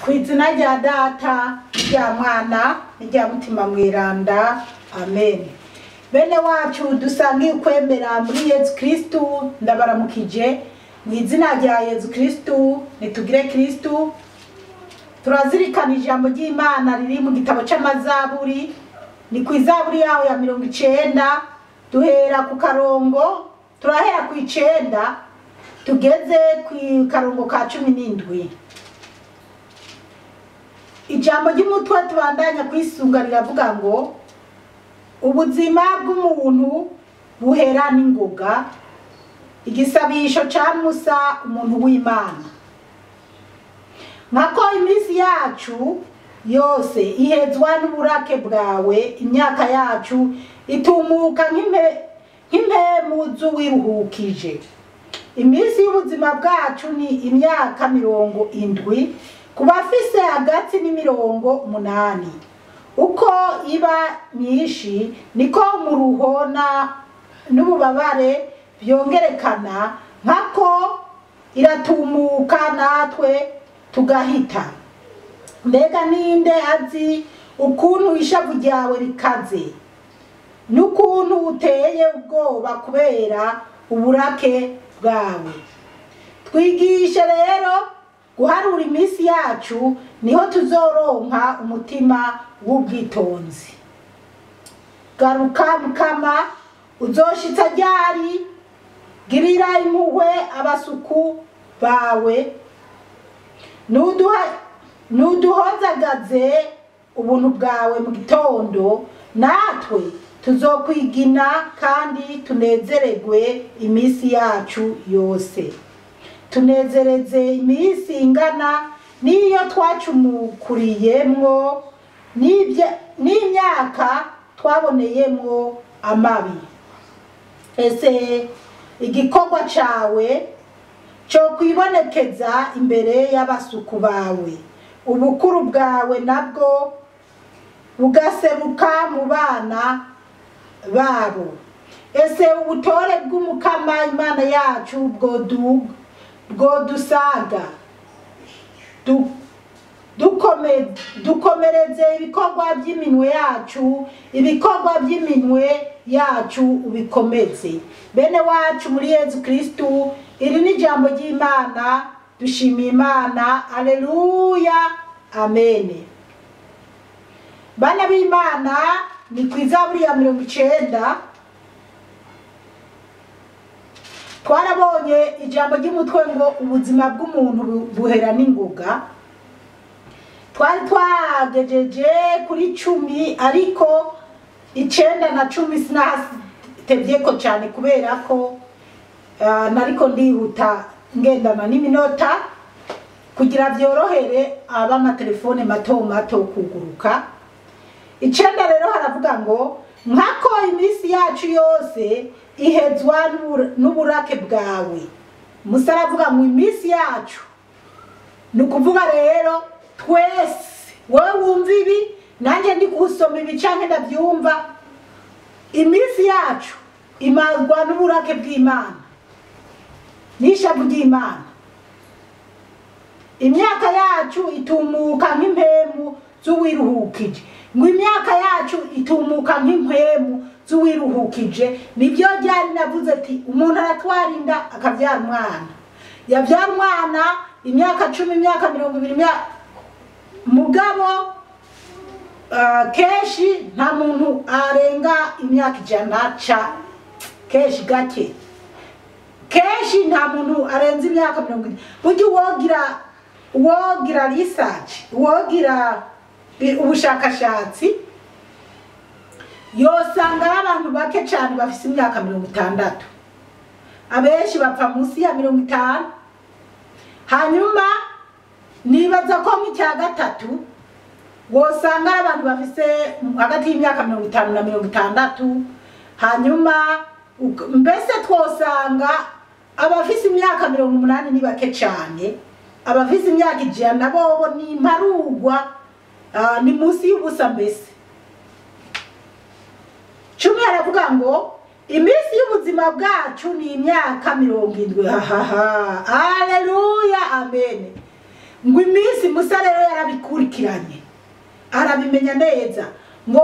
ku izina rya data rya mwana n'irya mutima mweranda amen bene wacu dusangiye ukwemera muri yezu kirisitu ndabaramukije mu izina rya yezu kirisitu nitugire kirisitu turazirikana ijambo ry'imana riri mu gitabo c'amazaburi ni ku izaburi yaho ya mirongo icenda duhera ku karongo turahera ku icenda tugeze ku karongo ka cumi n'indwi ijambo ry'umutwe tubandanya kwisunga riravuga ngo ubuzima bw'umuntu buhera n'ingoga igisabisho ca musa umuntu w'imana nkako iminsi yacu yose ihezwa n'uburake bwawe imyaka yacu itumuka nk'impe- nk'impemu z'uwiruhukije iminsi y'ubuzima bwacu ni imyaka mirongo indwi ku bafise hagati n'imirongo umunani uko iba myinshi niko umuruho na- n'ububabare byongerekana nkako iratumuka natwe tugahita mbega ninde azi ukuntu ishavu ryawe rikaze n'ukuntu uteye ubwoba kubera uburake bwawe twigishe rero guharura iminsi yacu niho tuzoronka umutima w'ubwitonzi garuka mukama uzoshitsa ryari girira impuhwe abasuku bawe nuduha nuduhozagaze ubuntu bwawe mu gitondo natwe tuzokwigina kandi tunezeregwe iminsi yacu yose tunezereze iminsi ingana n'iyo twacumukuriyemwo n'ibya- n'imyaka twaboneyemwo amabi ese igikorwa cawe cyo kwibonekeza imbere y'abasuku bawe ubukuru bwawe nabwo bugaseruka mu bana babo ese ubutore bw'umukama imana yacu bwodu- bwodusaga Du- dukome- dukomereze ibikorwa by'iminwe yacu ibikorwa by'iminwe yacu ubikomeze bene wacu muri yezu kristu iri ni ijambo ry'imana dushimiye imana aleluya amene bana b'imana ni ku izaburi ya mirongo icenda twarabonye ijambo ry'umutwe ngo ubuzima bw'umuntu bu- buhera n'ingoga twari twagejeje kuri cumi ariko icenda na cumi sinatevyeko cane kubera ko ah, nariko ndihuta ngendana n'iminota kugira vyorohere ab'amatelefone mato mato kuguruka icenda rero haravuga ngo nkako iminsi yacu yose ihezwa n'ubur- n'uburake bwawe musa aravuga ngo iminsi yacu ni ukuvuga rero twese wowe wumva ibi nanjye ndi gusoma ibi canke ndabyumva iminsi yacu imarwa n'uburake bw'imana n'ishavu ry'imana imyaka yacu itumuka nk'impemu z'uwiruhukije ngo imyaka yacu itumuka nk'impemu z'uwiruhukije nibyo ryari navuze ati umuntu aratwara inda akabyara umwana yabyara umwana imyaka cumi imyaka mirongo ibiri imyaka mugabo ah, kenshi nta muntu arenga imyaka ijana ca kenshi gake kenshi nta muntu arenze imyaka mirongo ine burya uwogira uwogira research uwogira i- ubushakashatsi yosanga ari abantu bake cyane bafise imyaka mirongo itandatu abenshi bapfa munsi ya mirongo itanu hanyuma nibaza ko nk'icya gatatu wosanga ari abantu bafise hagati y'imyaka mirongo itanu na mirongo itandatu hanyuma uk- mbese twosanga abafise imyaka mirongo umunani ni bake cyane abafise imyaka ijana bobo ni imparugwa ah, ni munsi y'ubusa mbese cumi aravuga ngo iminsi y'ubuzima bwacu ni imyaka mirongo indwi hahaha aleluya amen ngo iminsi musa rero yarabikurikiranye arabimenya neza ngo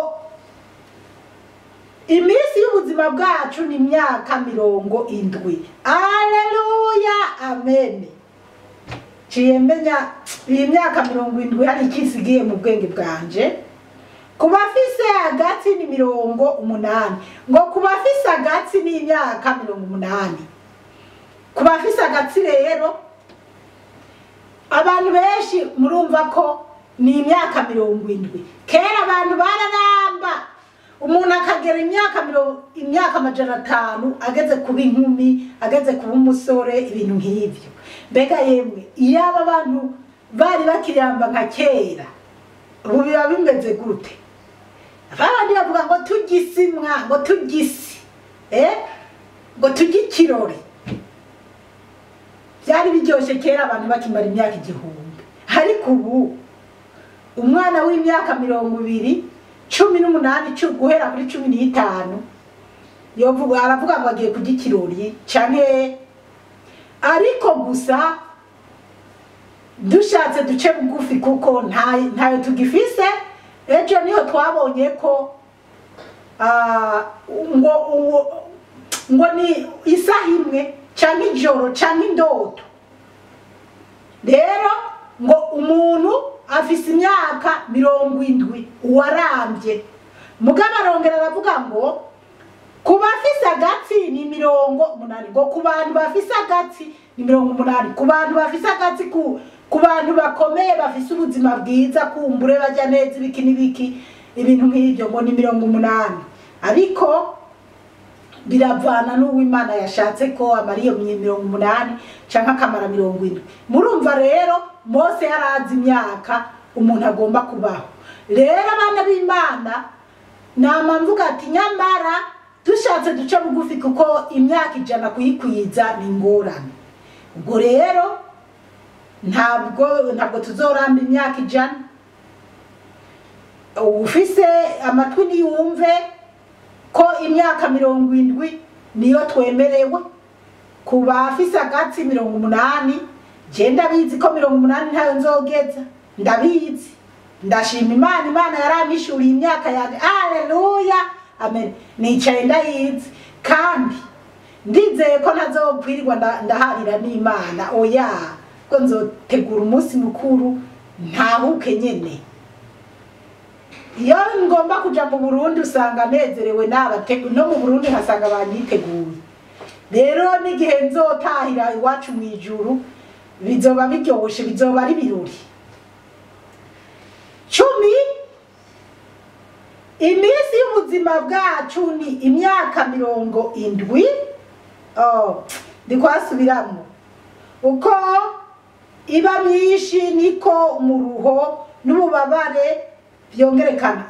iminsi y'ubuzima bwacu ni imyaka mirongo indwi aleluya amen ciye menya iyi myaka mirongo indwi hari ikisigiye mu bwenge bwanje ku bafise agatsi ni mirongo umunani ngo ku bafise agatsi ni imyaka mirongo umunani ku bafise agatsi rero abantu benshi murumva ko ni imyaka mirongo indwi kera abantu bararamba umuntu akagera imyaka mirongo imyaka amajana atanu ageze kuba inkumi ageze kuba umusore ibintu nk'ibyo mbega yemwe iyo aba bantu bari bakiramba nka kera ubu biba bimeze gute abandi bavuga ngo tugisimwa ngo tugisi eh ngo tujye ikirori byari biryoshye kera abantu bakimara imyaka igihumbi ariko ubu umwana w'imyaka mirongo ibiri cumi n'umunani cu- guhera kuri cumi n'itanu yovuga aravuga ngo agiye kujya ikirori canke ariko gusa dushatse duce bugufi kuko nta- ntayo tugifise ejo niho twabonye ko ah, ngo uwo- ngo ni isaha imwe canke ijoro canke indoto rero ngo umuntu afise imyaka mirongo indwi uwarambye mugabo arongera aravuga ngo ku bafise agatsi ni mirongo umunani ngo ku bantu bafise agatsi ni mirongo umunani ku bantu bafise agatsi ku ku bantu bakomeye bafise ubuzima bwiza kumbure bajya neza ibiki n'ibiki ibintu nk'ibyo ngo ni mirongo umunani ariko biravana n'uwimana yashatse ko amara iyo mirongo umunani cyangwa akamara mirongo indwi murumva rero mose yari azi imyaka umuntu agomba kubaho rero abana b'imana nama mvuga ati nyamara dushatse duce bugufi kuko imyaka ijana kuyikwiza ni ingorane ubwo rero ntabwo ntabwo tuzoramba imyaka ijana ufise amatwi niyumve ko imyaka mirongo indwi niyo twemerewe ku bafise agatsi mirongo umunani je ndabizi ko mirongo umunani ntayo nzogeza ndabizi ndashima imana imana yaramishuriye imyaka yanjye aleluya amen nicaye ndayizi kandi ndizeye ko ntazokwirirwa nda- ndaharira n'imana oya ko nzotegura umunsi mukuru ntahuke nyene iyo ngomba kuja mu burundi usanga nezerewe n'abategu no mu burundi nkasanga banyiteguye rero n'igihe nzotahira iwacu mu ijuru bizoba biryoshe bizoba ari birori cumi iminsi y'ubuzima bwacu ni imyaka mirongo indwi oh, ndikwasubiramo uko iba myinshi niko umuruho n'ububabare byongerekana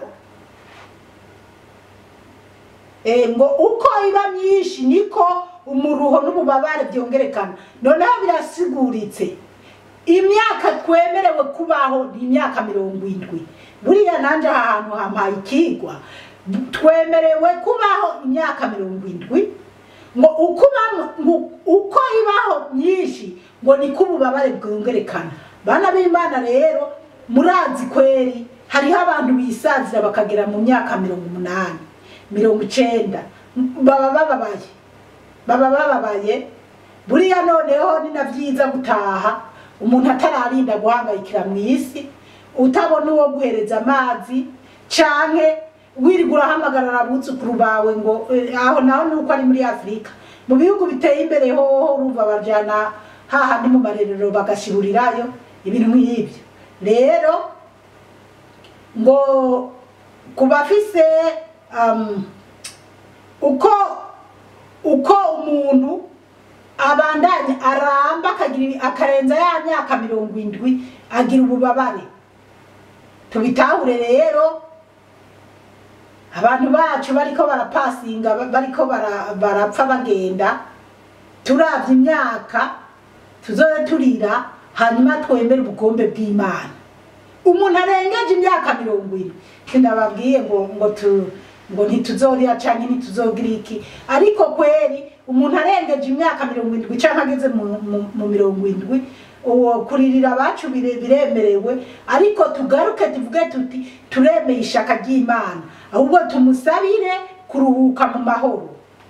Eh, ngo uko iba myinshi niko umuruho n'ububabare byongerekana noneho birasiguritse imyaka twemerewe kubaho ni imyaka mirongo indwi buriya nanje aha hantu hampaye ikigwa twemerewe kubaho imyaka mirongo indwi ngo uko uba- ngo uko ibaho myinshi ngo niko ububabare bwongerekana bana b'imana rero murazi kweri hariho abantu bisazira bakagera mu myaka mirongo umunani mirongo icenda baba bababaye baba bababaye buriya noneho ni na byiza gutaha umuntu atararinda guhangayikira mu isi utabona uwo guhereza amazi canke wirirwa urahamagarara abuzukuru bawe ngo eh, aho naho nuko ari muri afurika mu bihugu biteye imbere hoho urumva bajana hahandi mu marerero bagashirurirayo ibintu nk'ibyo rero ngo ku bafise um, uko uko umuntu abandanya aramba akagira akarenza ya myaka mirongo indwi agira ububabare tubitahure rero abantu bacu bariko barapasinga ba- bariko bara- barapfa bagenda turavye imyaka tuzoze turira hanyuma twemere ubugombe bw'imana umuntu arengeje imyaka mirongo ine sindababwiye ngo ngo tu ngo ntituzorira canke ntituzogira iki ariko kweri umuntu arengeje imyaka mirongo indwi canke ageze mu, mu, mu mirongo indwi uwo kuririra abacu bire- biremerewe ariko tugaruke tuvuge tuti turemeye ishaka ry'imana ahubwo tumusabire kuruhuka mu mahoro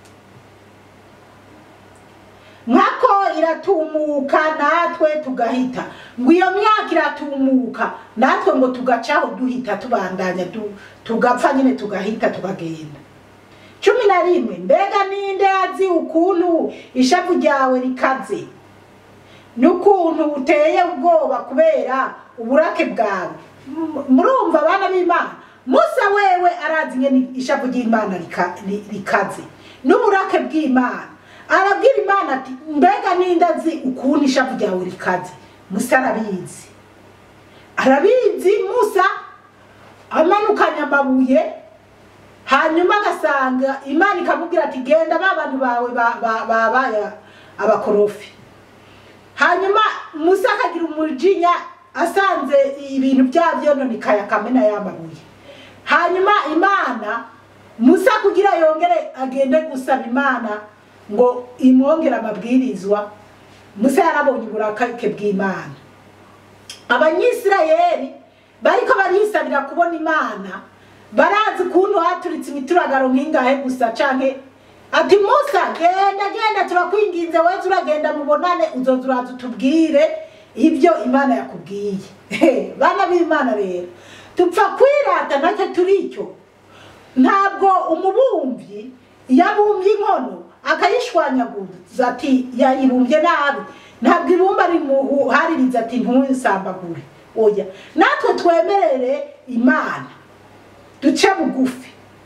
nkako iratumuka natwe tugahita ngo iyo myaka iratumuka natwe ngo tugacaho duhita tubandanya tu- tugapfa nyine tugahita tukagenda cumi na rimwe mbega ninde azi ukuntu ishavu ryawe rikaze n'ukuntu uteye ubwoba kubera uburake bwawe M- murumva abana b'imana musa wewe arazi ingene ishavu ry'imana rika- ri- rikaze n'uburake bw'imana arabwira imana ati mbega ninde azi ukuntu ishavu ryawe rikaze musa arabizi arabizi musa amanukanye amabuye hanyuma agasanga imana ikamubwira ati genda ba bantu bawe ba- ba- babaye abakorofi hanyuma musa akagira umujinya asanze ibintu byabyononekaye akamena yamabuye hanyuma imana musa kugira yongere agende gusaba imana ngo imwongere amabwirizwa musa yarabonye uburakake bw'imana abanyisirayeli bariko barisabira kubona imana barazi ukuntu haturitse imituragaro nk'ingahe gusa canke ati musa genda genda turakwinginze wese uragenda mubonane uzoza uraza utubwire ibyo imana yakubwiye bana b'imana rero tupfa kwirata nacyo turicyo ntabwo umubumvyi yabumbye inkono akayishwanyaguza ati yayibumbye nabi ntabwo ibumba rimuhaririza ati ntusambagure oya natwe twemerere imana duce bugufi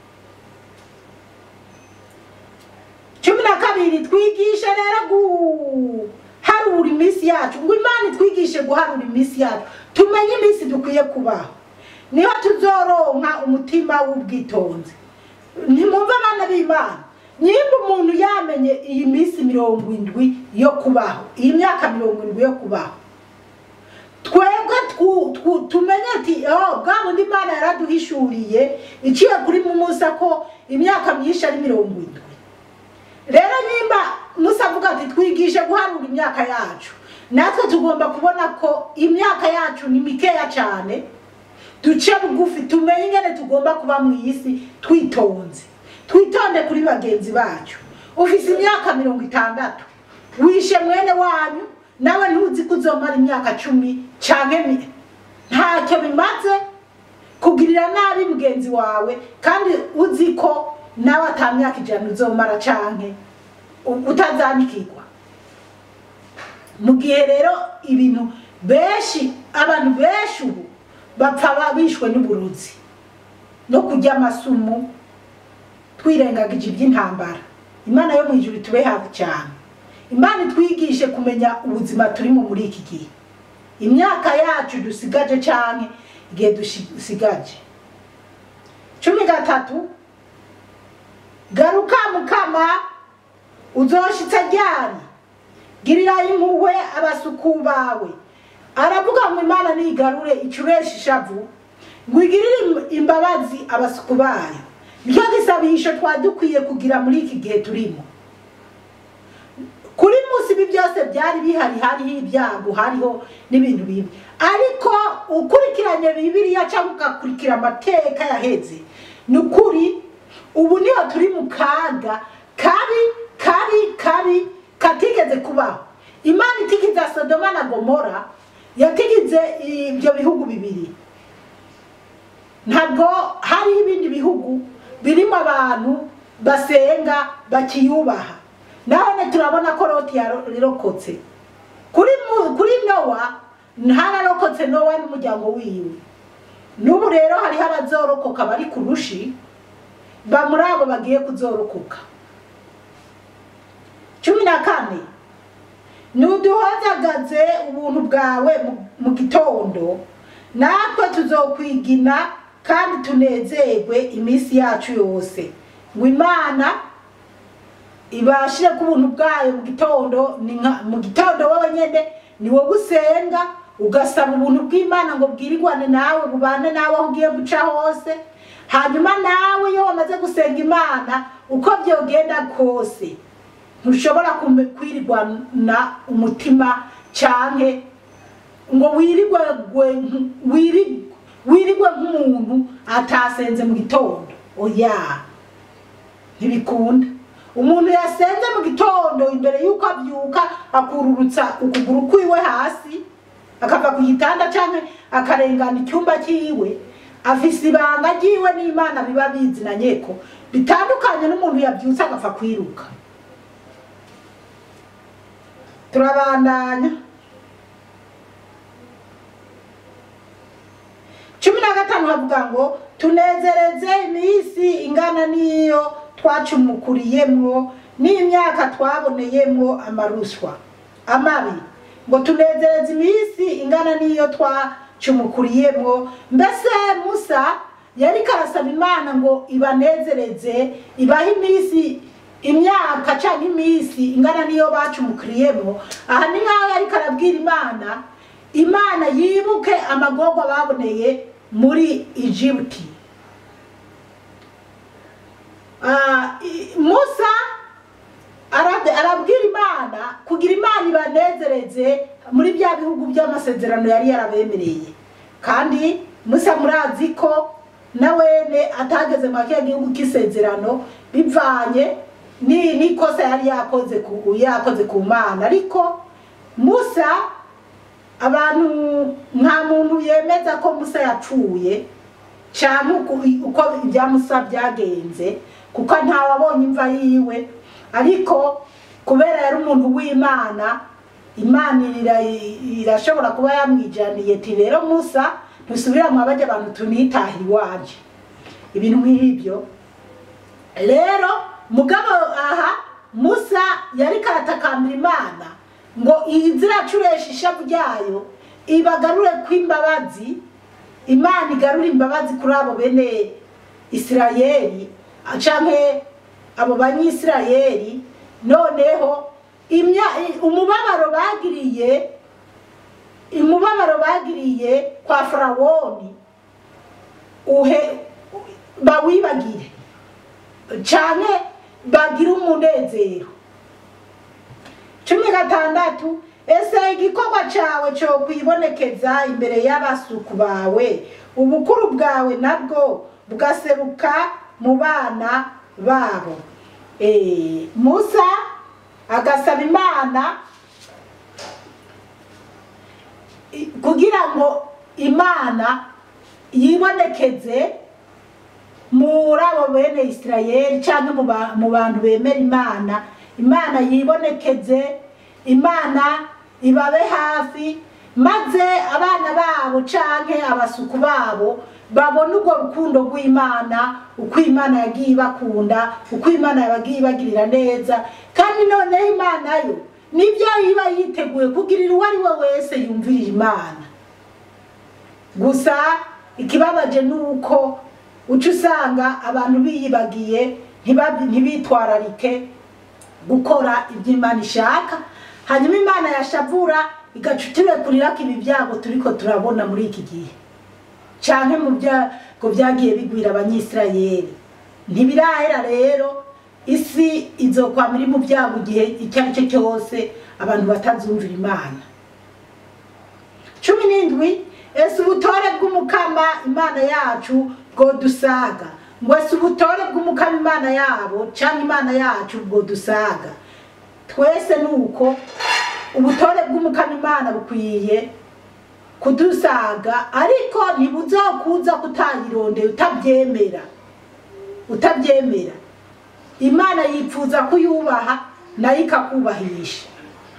cumi na kabiri twigishe rero guharura iminsi yacu ngo imana itwigishe guharura iminsi yacu tumenye iminsi dukwiye kubaho niho tuzoronka umutima w'ubwitonzi ntimwumve abana b'imana nimba umuntu yamenye iyi minsi mirongo indwi yo kubaho iyi myaka mirongo indwi yo kubaho twebwe twu- twu- tumenye ati oh, bwa bundi imana yaraduhishuriye iciye kuri musa ko imyaka myinshi ari mirongo indwi rero nimba musa avuga ati twigishe guharura imyaka yacu natwe tugomba kubona ko imyaka yacu ni mikeya cyane duce bugufi tumenye ingene tugomba kuba mu isi twitonze twitonde kuri bagenzi bacu ufise imyaka mirongo itandatu wishe mwene wanyu nawe ntuzi ko uzomara imyaka cumi canke mi- ntacyo bimaze kugirira nabi mugenzi wawe kandi uzi ko nawe ata myaka ijana uzomara canke u- utazanikirwa mu gihe rero ibintu benshi abantu benshi ubu bapfa ba- bishwe n'uburozi no kurya amasumu twirengagije iby'intambara imana yo mu ijuru tube hafi cyane imana itwigishe kumenya ubuzima turimo muri iki gihe imyaka yacu dusigaje cyane igihe dusigaje cumi gatatu garuka mukama uzoshitsa ryari girira impuhwe abasuku bawe aravuga ngo imana nigarure icuresha ishavu ngo igirire im- imbabazi abasuku bayo nicyo gisabisho twari dukwiye kugira muri iki gihe turimo kuri munsi ibi byose byari bihari hariho ibyago hariho n'ibintu bibi ariko ukurikiranye bibiliya cyangwa ugakurikira amateka yaheze ni ukuri ubu niho turi mu kaga kabi kabi kabi katigeze kubaho imana itigize sodoma na gomora yatigize ibyo bihugu bibiri ntabwo hariho ibindi bihugu birimo abantu basenga bakiyubaha none turabona ko loti yarokotse kuri mu- kuri nowa ntararokotse nowa n'umuryango wiwe n'ubu rero hariho abazorokoka bari ku rushi ba muri abo bagiye kuzorokoka cumi na kane nuduhozagaze ubuntu bwawe mu- mu gitondo natwe tuzokwigina kandi tunezerwe iminsi yacu yose ngo imana ibashire ku buntu bwayo mu gitondo ni nka mu gitondo wowe nyene ni wowe usenga ugasaba ubuntu bw'imana ngo bwirirwane nawe bubane nawe aho ugiye guca hose hanyuma nawe iyo wamaze gusenga imana uko byogenda kose ntushobora kume- kwirirwana umutima canke ngo wirigwe gwe- wiri- wirigwe nk'umuntu atasenze mu gitondo oya ntibikunda umuntu yasenze mu gitondo imbere y'uko abyuka akururutsa ukuguru kwiwe hasi akava ku gitanda cyangwa akarengana icyumba cyiwe afise ibanga ryiwe n'imana biba bizinanye ko bitandukanye n'umuntu yabyutse agapfa kwiruka turabandanya cumi na gatanu havuga ngo tunezereze iminsi ingana n'iyo twacumukuriyemwo n'imyaka twaboneyemwo amaruswa amabi ngo tunezereze iminsi ingana n'iyo twacumukuriyemwo mbese musa yari karasaba imana ngo ibanezereze ibahe iminsi imyaka cyangwa iminsi ingana n'iyo bacumukuriyemo aha ni nk'aho yari karabwira imana imana yibuke amagorwa baboneye muri egiputi Ah, i- musa arabe- arabwira imana kugira imana ibanezereze muri bya bihugu by'amasezerano yari yarabemereye kandi musa murazi ko na wene atageze mu kiriya gihugu k'isezerano bivanye ni- n'ikosa yari yakoze ku yakoze ku mana ariko musa abantu nta muntu yemeza ko musa yapfuye cyane uko uko ibya musa byagenze kuko ntawabonye imva yiwe ariko kubera yari umuntu w'imana imana ira- irashobora kuba yamwijaniye ati rero musa ntusubira mu abajya abantu tunitaha iwacu ibintu nk'ibyo rero mugabo aha musa yari karatakambira imana ngo iziracuresha ishavu ryayo ibagarure kw'imbabazi imana igarura imbabazi kuri abo bene isirayeli canke abo banyisirayeli noneho imya- umubabaro bagiriye umubabaro bagiriye kwa farawoni uhe bawibagire canke bagire umunezero cumi gatandatu ese igikorwa cyawe cyo kwibonekeza imbere y'abasuku bawe ubukuru bwawe nabwo bugaseruka mu bana babo Eh, musa agasaba imana i- kugira ngo imana yibonekeze muri abo bene isirayeli cyangwa mu ba- mu bantu bemera imana imana yibonekeze imana ibabe hafi maze abana babo canke abasuku babo babone urwo rukundo rw'imana uko imana yagiye ibakunda uko imana yagiye ibagirira neza kandi noneho imana yo nibyo iba yiteguye kugirira uwo ari we wese yumvirira imana gusa ikibabaje ni uko uca usanga abantu biyibagiye ntibabi- ntibitwararike gukora ibyo imana ishaka hanyuma imana yashavura igaca iturekurira ko ibi byago turiko turabona muri iki gihe canke mu byago byagiye bigwira abanyisirayeli ntibirahera rero isi izokwama iri mu byago igihe icyo ari cyo cyose abantu batazumvira imana cumi n'indwi ese ubutore bw'umukama imana yacu bwodusaga ngo ese ubutore bw'umukama imana yabo cyangwa imana yacu bwodusaga twese ni uko ubutore bw'umukama imana bukwiye kudusaga ariko ntibuzokuza kutayirondeye utabyemera utabyemera imana yipfuza kuyubaha nayo ikakubahisha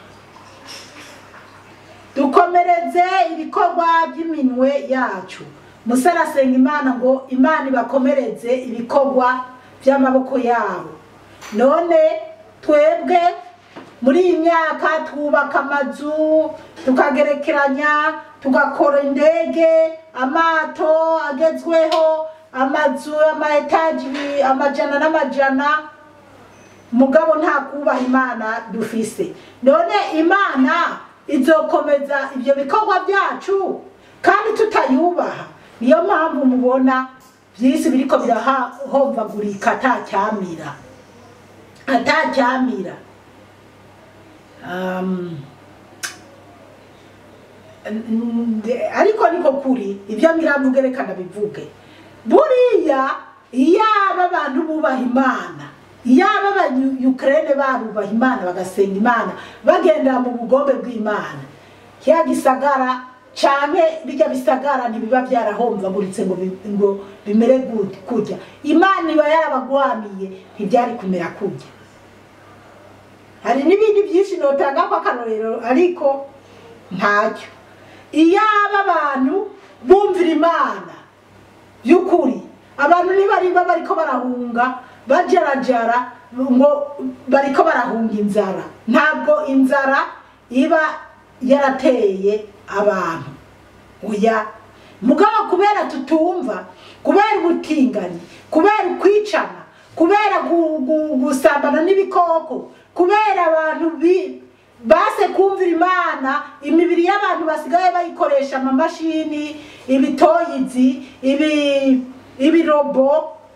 dukomereze ibikorwa by'iminwe yacu musa arasenga imana ngo imana ibakomereze ibikorwa by'amaboko yabo none twebwe muri iyi myaka twubaka amazu tukagerekeranya tugakora indege amato agezweho amazu ama etaji amajana n'amajana mugabo nta kubaha imana dufise none imana izokomeza ibyo bikorwa byacu kandi tutayubaha niyo mpamvu mubona byinshi biriko birahomvagurika atacyamira atacyamira um, Nde- ariko niko kuri ibyo ngiravuge reka ndabivuge buriya iyaba abantu bubaha imana iyaba abanyukrene barubaha imana bagasenga imana bagendera mu bugombe bw'imana kiya gisagara canke bijya bisagara ntibiba byarahomvaguritse ngo bi- ngo bimere gute kurya imana iba yarabagwaniye ntibyari kumera kurya hari n'ibindi byinshi notanga ko akarorero ariko ntacyo iyaba abantu bumvira imana by'ukuri abantu ntibarimba bariko barahunga bajarajara ngo bariko barahunga inzara ntabwo inzara iba yarateye abantu oya mugabo kubera tutumva kubera ubutinganyi kubera ukwicana kubera gu- gu- gusambana n'ibikoko kubera abantu bi- base kumvira imana imibiri y'abantu basigaye bayikoresha amamashini ibitoyizi ibi ibirobo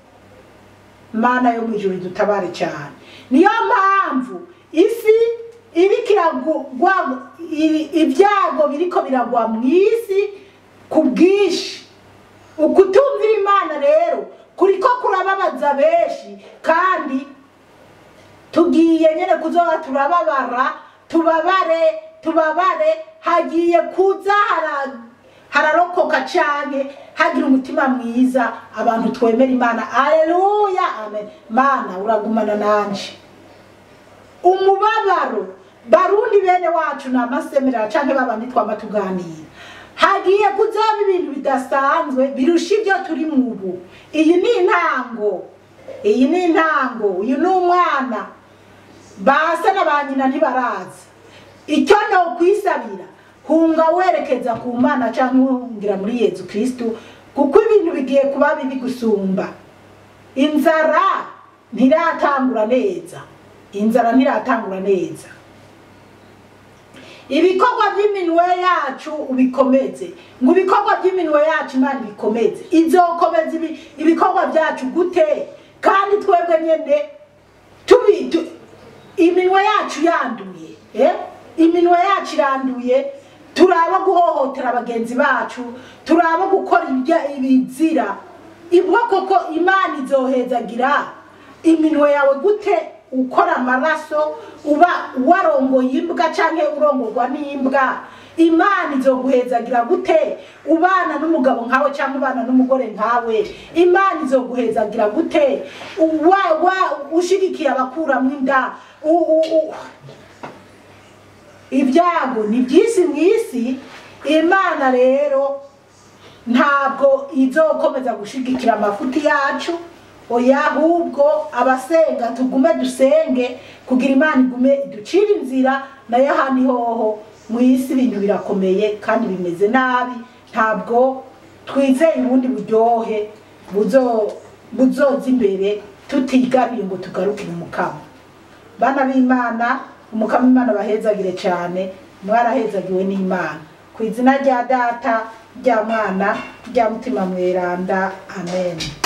mana yo mu ijuru dutabare cyane niyo mpamvu isi iriko iragwa i- ibyago biriko biragwa mu isi ku bwinshi ukutumvira imana rero kuriko kurababaza benshi kandi tugiye nyene kuzoba turababara tubabare tubabare hagiye kuza hara hararokoka cyane hagira umutima mwiza abantu twemera imana aleluya amen mana uragumana nanje umubabaro barundi bene wacu ni amasemerera canke babandi twama tuganira hagiye kuzaba ibintu bidasanzwe birusha ibyo turi mu ubu iyi ni intango iyi ni intango uyu ni umwana basa na ba nyina ntibaraza icyo ni ukwisabira hunga werekeza ku mana cyangwa uhungira muri yezu kirisitu kuko ibintu bigiye kuba bibi gusumba inzara ntiratangura neza inzara ntiratangura neza ibikorwa by'iminwe yacu ubikomeze ngo ibikorwa by'iminwe yacu imana ibikomeze izokomeza ibi- ibikorwa byacu gute kandi twebwe nyine tubi tu- iminwa yacu yanduye eh? iminwa yacu iranduye turaba guhohotera bagenzi bacu turaba gukora ibya- ibizira ibwo koko imana izohezagira iminwe yawe gute ukora amaraso uba warongoye imbwa canke urongorwa n'imbwa imana izoguhezagira gute ubana n'umugabo nkawe cyangwa ubana n'umugore nkawe imana izoguhezagira gute wa, wa, ushigikiye abakuramo inda u- u- u- ibyago ni byinshi mu isi imana rero ntabwo izokomeza gushigikira amafuti yacu oya ahubwo abasenga tugume dusenge kugira imana igume iducire inzira nayo ahandi hoho mu isi ibintu birakomeye kandi bimeze nabi ntabwo twizeye ubundi buryohe buzo- buzoza imbere tutigabiye ngo tugarukire umukamo bana b'imana umukama imana bahezagire cyane mwarahezagiwe n'imana ku izina rya data rya mwana rya mutima mweranda amen